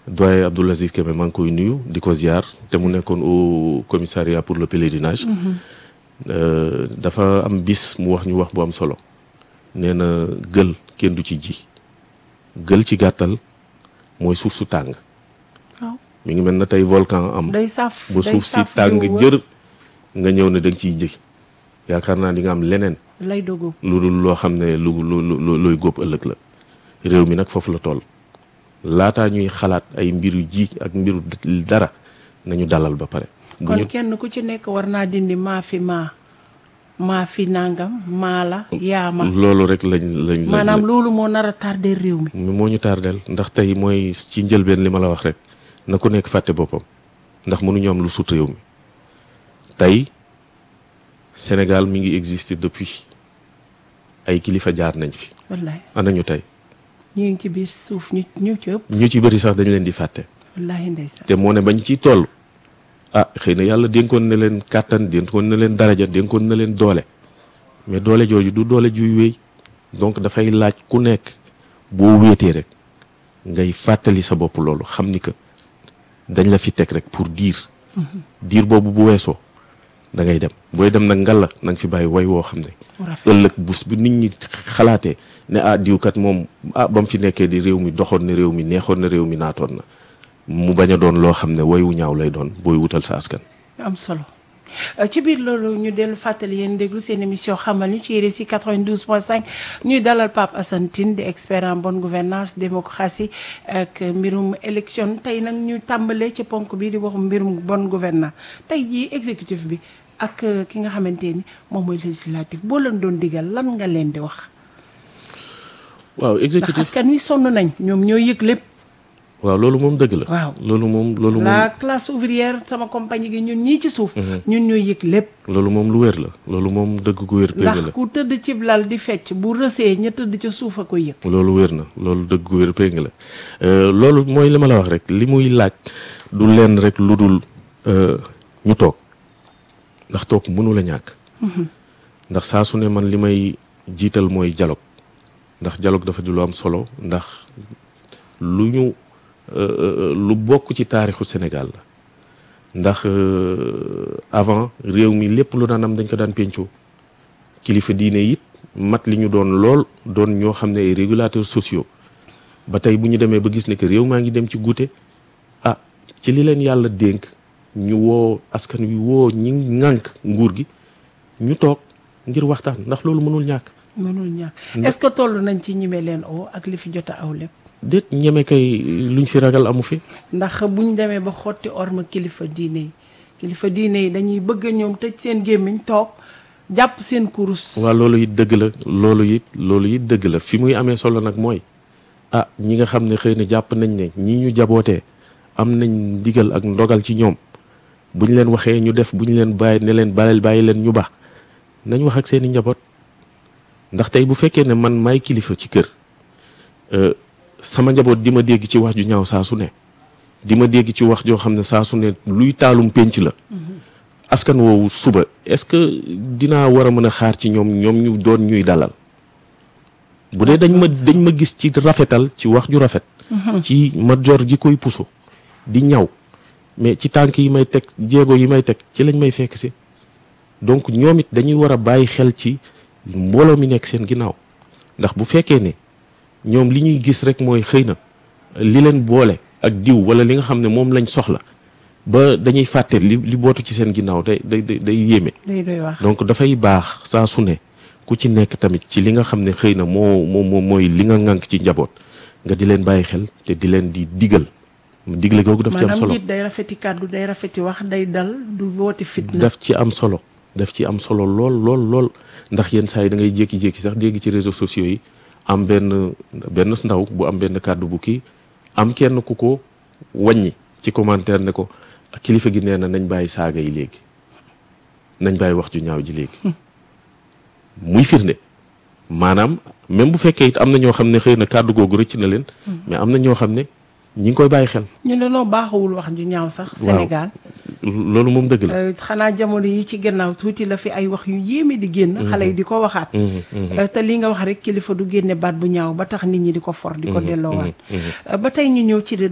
doyen Abdoul Aziz Kébé maa ngi koy nuyu di ko ziar te mu nekkoon au commissariat pour le pèlerinage dafa am bis mu wax ñu wax bu am solo nee na gël kenn du ci ji gël ci gàttal mooy suuf su tàng waaw mi ngi mel na tey volcan am day saf ba day suuf si saf tàng di wër. jër nga ñëw ne da nga ciy ji yaakaar naa di nga am leneen lay dogu lu dul loo xam ne lu lu lu looy góob ëllëg la réew mi nag foofu la toll laataa ñuy xalaat ay mbiru ji ak mbiru dara nañu dalal ba pare. bu kon ñu kenn ku ci nekk war naa dindi maa fi maa maa fi nangam maa la yaa ma loolu rek lañ lañ lañ maanaam loolu moo nar a tardé réew mi moo ñu tardeel ndax tey mooy ci njëlbeen li ma la wax rek na ku nekk fàtte boppam ndax mënuñu am lu sut réew mi tey Sénégal mi ngi exister depuis ay kilifa jaar nañ fi wallahi ana ñu tey ñu ngi ci biir suuf ñu ñu ci ëpp ñu ci bëri sax dañ leen di fàtte wallahi ndeysaan te moo ne bañ ciy toll ah xëy na yàlla dénkoon na leen kàttan dénkoon na leen daraja dénkoon na leen doole mais doole jooju du doole juy wéy donc dafay laaj ku nekk boo wéetee rek ngay fàttali sa bopp loolu xam ni que dañ la fi teg rek pour diir diir boobu bu weesoo da ngay dem booy dem nag ngalla na nga fi bàyyi way woo xam ne mu rafet ëllëg bus bu nit ñi xalaatee ne ah diwkat moom ah ba mu fi nekkee di réew mi doxoon na réew mi neexoon na réew mi naatoon na mu bañ a doon loo xam ne woyu ñaaw lay doon booy wutal sa askan am solo Euh, ci biir loolu ñu dellu fàttali yéen déglu seen émission xamal ñu ci RSI 92.5 ñuy dalal Pape Assane Tine di expert en bonne gouvernance démocratie ak mbirum élection tey nag ñu tàmbalee ci ponk bi di wax mbirum bonne gouvernance tey jii exécutif bi ak euh, ki nga xamante ni moom mooy législatif boo leen doon digal lan nga leen di wax waaw ndax exécutif askan wi sonn nañ ñoom ñoo yëg lépp waaw loolu moom dëgg la Waaw. loolu moom loolu moom la classe ouvrière sama compagnie gi ñun ñii ci suuf ñun ñooy yëg lépp loolu moom lu wér la loolu moom dëgg gu wér péng ndax la ku tëdd cib lal di fecc bu rësee ña tëdd ca suuf a ko yëg loolu wér na loolu dëgg gu wér péng la Euh, loolu mooy li ma la wax rek li muy laaj du leen rek lu dul euh, ñu toog ndax toog mënu la ñàkk ndax saa su ne man li may jiital mooy dialogue ndax dialogue dafa di lu am solo ndax lu ñu euh, euh, lu bokk ci taarixu Sénégal la ndax euh, avant réew mi lépp lu daan am dañ ko daan pencoo kilifa diine it mat li ñu doon lool doon ñoo xam ne ay régulateurs sociaux ba tey bu ñu demee ba gis ne que réew maa ngi dem ci guute ah ci li leen yàlla dénk ñu woo askan wi woo ñi ŋànk nguur gi ñu toog ngir waxtaan ndax loolu mënul ñàkk mënul ñàkk est-ce que toll nañ ci ñime leen o ak li fi jot a aw lépp déet ñeme kay luñ fi ragal amu fi ndax buñ demee ba xotti orma kilifa diine yi kilifa diine yi dañuy bëgg ñoom tëj seen gémmiñ toog jàpp seen kurus waaw loolu it dëgg la loolu it loolu it dëgg la fi muy amee solo nag mooy ah ñi nga xam ne xëy na jàpp nañ ne ñii ñu jabootee am nañ ndigal ak ndogal ci ñoom buñ leen waxee ñu def buñ leen bàyyi ne leen bàyyil bàyyi leen ñu baax nañ wax ak seeni njaboot ndax tey bu fekkee ne man may kilifa ci kër euh, sama njaboot di ma dégg ci wax ju ñaaw saa su ne di ma dégg ci wax joo xam ne saa su ne luy taalum pénc la askan woowu suba est-ce que dinaa war a mën a xaar ci ñoom ñoom ñu doon ñuy dalal bu dee dañ ma dañ ma gis ci rafetal ci wax ju rafet ci ma jor gi koy puso di ñaw mais ci tànk yi may teg jéego yi may teg ci lañ may fekk si donc ñoom it dañuy war a bàyyi xel ci mbooloo mi nekk seen ginnaaw ndax bu fekkee ne ñoom li ñuy gis rek mooy xëy na li leen boole ak diw wala li nga xam ne moom lañ soxla ba dañuy fàtte li li bootu ci seen ginnaaw day day day day yéeme day doy wax donc dafay baax saa su ne ku ci nekk tamit ci li nga xam ne xëy na moo moo moo mooy li nga ŋànk ci njaboot nga di leen bàyyi xel te di leen di digal digle googu daf ci am maanaam solo njiit day rafeti kàddu day rafeti wax day dal du woote fitna daf ci am solo daf ci am solo lool lool lool ndax yenn saa yi da ngay jékki-jékki sax dégg ci réseaux sociaux yi am benn benn ndaw bu am benn kàddu bu kii am kenn ku ko wàññi ci commentaire ne ko kilifa gi nee na nañ bàyyi saaga yi léegi nañ bàyyi wax ju ñaaw ji léegi muy firnde maanaam même bu fekkee it am na ñoo xam ne xëy na kàddu googu rëcc na leen mais am na ñoo xam ne ñi ngi koy bàyyi xel ñu dañoo baaxawul wax ju ñaaw sax Waaw. Sénégal loolu moom dëgg la Euh, xanaa jamono yi ci gannaaw tuuti la fi ay wax yu yéeme di génn xale yi di ko waxaat Euh, te li nga wax rek kilifa du génne baat bu ñaaw ba tax nit ñi di ko for di ko delloowaat Euh, ba tey ñu ñëw ci